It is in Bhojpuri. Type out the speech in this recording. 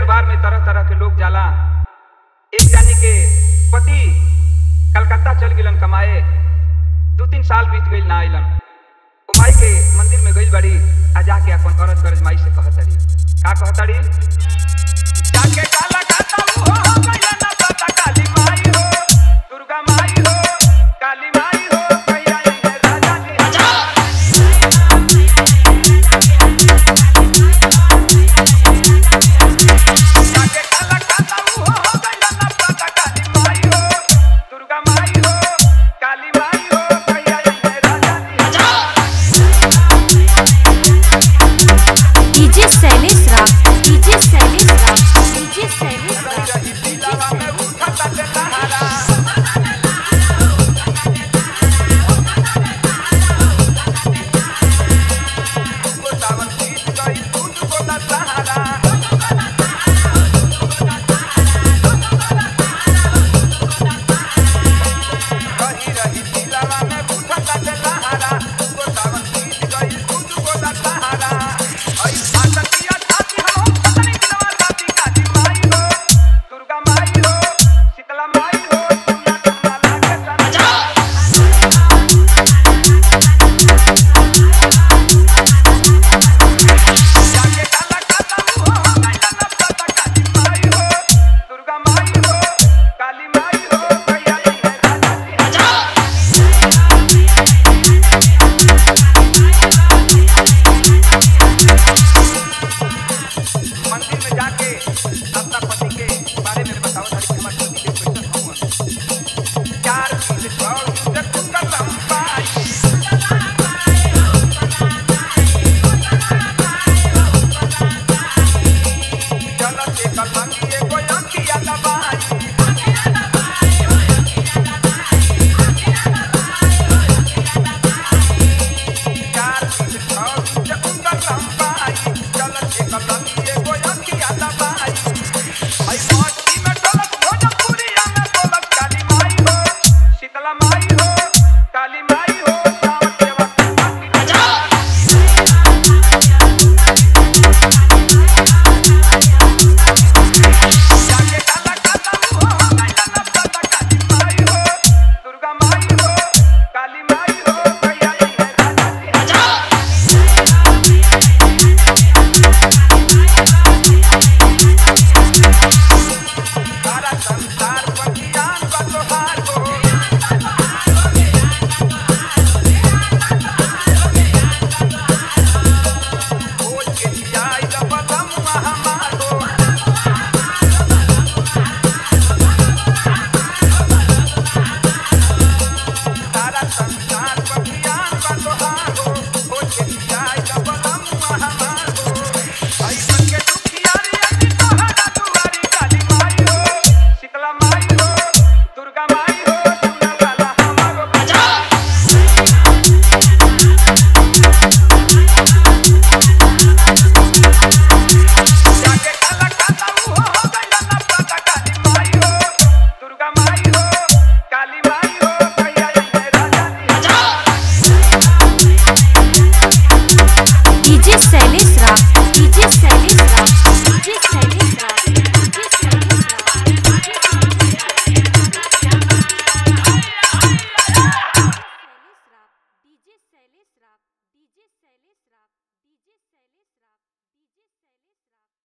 दरबार में तरह तरह के लोग जाला एक जानी के पति कलकत्ता चल गिलन कमाए दू तीन साल बीत गइल ना आइलन ओ माई के मंदिर में गइल बड़ी आ जाके अपन औरत गरज माई से कहतड़ी का कहतड़ी जाके काला खाता हो हो गइल ना पता काली माई हो दुर्गा माई हो काली माई हो कहिया ये राजा जी हजार जाके काला खाता हो हो गइल ना पता काली माई हो दुर्गा माई हो काली माई हो कहिया ये राजा जी हजार DJ Shailesh Rao DJ Shailesh Rao DJ Shailesh Rao रही दिलवा में उठता ते सहारा को सावन सीत गई दूध को ता सहारा